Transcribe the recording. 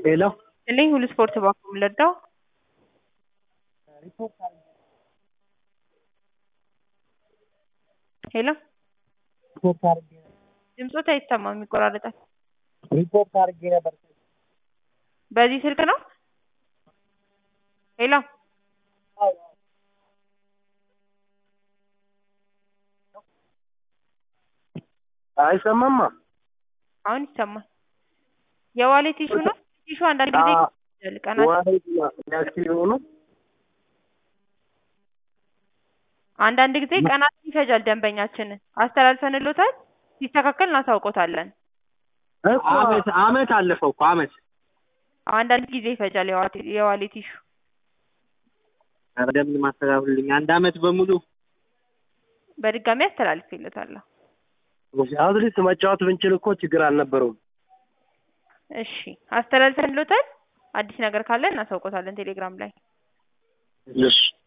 ሄሎ እልኝ ሁሉ ስፖርት ባኩም ለዳው ሄሎ ሪፖርት አድርጌ ድምፆት አይሰማም ይቆራረጣል። ሪፖርት አድርጌ ነበር። በዚህ ስልክ ነው? ሄሎ አይሰማማ አሁን ይሰማል። የዋሌት ኢሹ ነው። ኢሹ አንዳንድ ጊዜ አዎ። ይቆያል፣ ቀናት ዋሌት ያክል የሆኑ አንዳንድ ጊዜ ቀናት ይፈጃል። ደንበኛችንን አስተላልፈንሎታል። ሲስተካከል እናሳውቆታለን። እኮ አመት አመት አለፈው እኮ አመት አንዳንድ ጊዜ ይፈጃል የዋሌት- የዋሌት ኢሹ። እንደምን ማስተጋብልኝ አንድ አመት በሙሉ በድጋሚ አስተላልፌለታለሁ። አትሊስት መጫወት ብንችል እኮ ችግር አልነበረውም። እሺ አስተላልፈንሎታል። አዲስ ነገር ካለ እናሳውቆታለን ቴሌግራም ላይ። እሺ